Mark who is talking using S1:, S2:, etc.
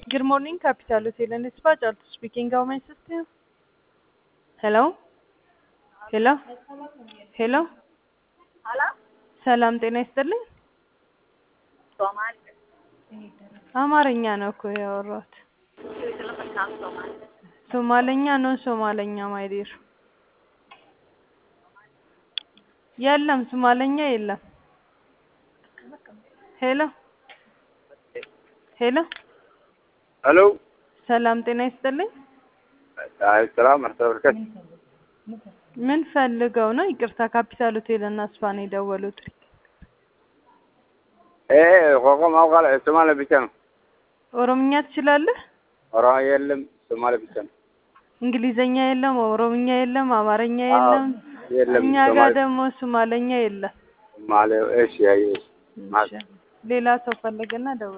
S1: Good morning, Capital Hotel and Spa. Charles speaking. How may I assist you? Hello? ሄሎ ሄሎ ሰላም ጤና ይስጥልኝ። አማርኛ ነው እኮ ያወራሁት። ሶማለኛ ነው ሶማለኛ ማይዴር የለም ሶማለኛ የለም። ሄሎ ሄሎ
S2: ሄሎ
S1: ሰላም ጤና ይስጥልኝ።
S2: አይ ሰላም አስተበርከት
S1: ምን ፈልገው ነው? ይቅርታ ካፒታል ሆቴል እና ስፓ ነው የደወሉት።
S2: እ ቆቆ ማውቃል ሶማሌ ብቻ ነው።
S1: ኦሮምኛ ትችላለህ?
S2: ኦሮሞ የለም ሶማሌ ብቻ ነው።
S1: እንግሊዘኛ የለም፣ ኦሮምኛ የለም፣ አማርኛ የለም።
S2: የለም
S1: እኛ ጋር
S2: ሶማሌ
S1: ደግሞ ሶማለኛ የለም።
S2: ሶማሌ እሺ አይ እሺ
S1: እሺ፣ ሌላ ሰው ፈለገና ደወለ።